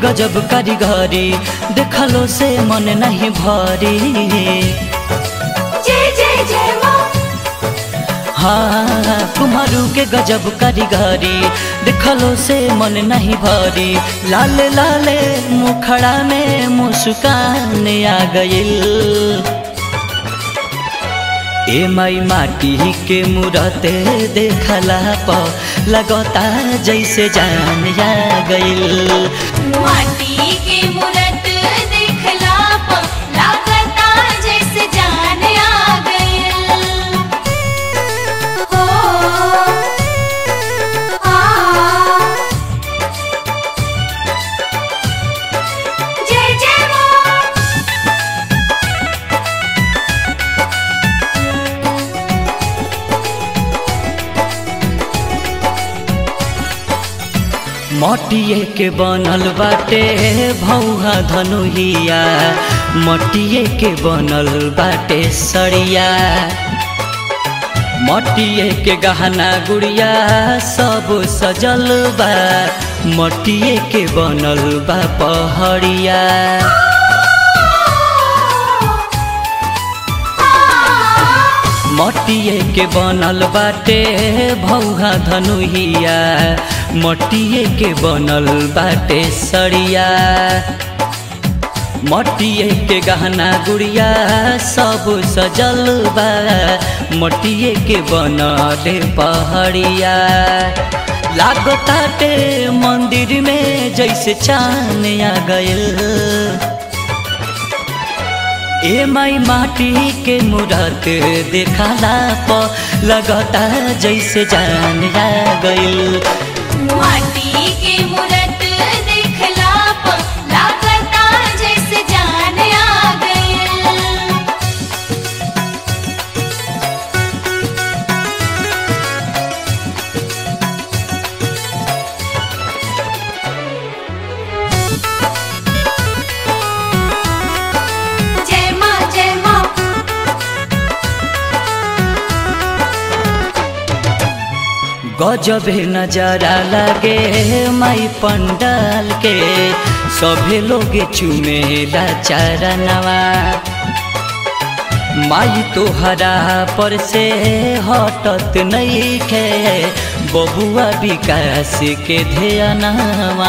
गजब कारीगरी देखलो से मन नहीं भरी जय जय जय माँ हाँ कुमारू के गजब कारीगरी देखलो से मन नहीं भरी लाल लाले मुखड़ा में मुस्कान आ गइल ए माई माटी के मूरते देखला प लगता जैसे जान आ गइल माटी के मूरत देखला प लागता जैसे जान आ गइल हो आ जय जय माँ मटिए के बनल बाटे भौहा धनुहिया मटिए के बनल बाटे सड़िया मटिए के गहना गुड़िया सब सजल बा मटिए के बनल बा पहड़िया मटिए के बनल बाटे भौहा धनुहिया मटिए के बनल बाटे सड़िया मटिए के गहना गुड़िया सब सजल बा मटिए के बनल पहड़िया लागताटे मंदिर में जैसे चान आ गइल ए माई माटी के मूरत देखला प लगता जैसे जान आ गइल माटी के मूरत देखला प लागता जैसे जान आ गइल जय माँ जय माँ गजबे नजरा लगे माई पंडाल के सभे लोग चुमेला चरणवा माई तोहरा पर से हटत नहीं खे बबुआ विकास के ध्यानवा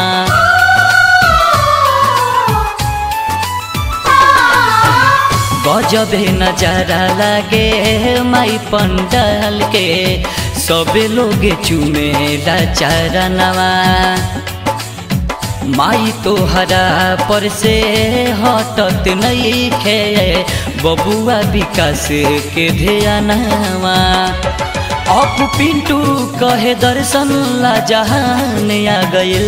गजबे नजारा लागे माई पंडाल के सबे लोग चुमेला चरणवा माई तोहरा पर से हटत नहीं खे बबुआ विकास के ध्यानवा अप पिंटू कहे दर्शन ला जहान आ गइल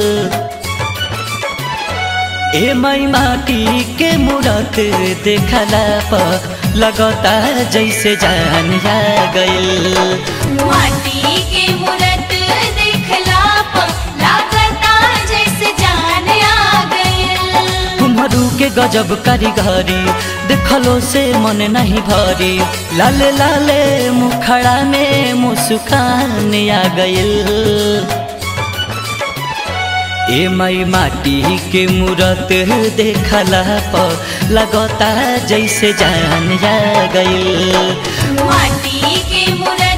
ए माई माटी के मूरत देखला प लगता जैसे जान आ गइल माटी के मूरत देखला प लागता जैसे जान आ गइल कुम्हरू के गजब कारीगरी देखलो से मन नहीं भरी लाले लाले मुखड़ा में मुस्कान आ गइल ए माई माटी के मूरत देखला प लगता जैसे जान आ गइल माटी के मूरत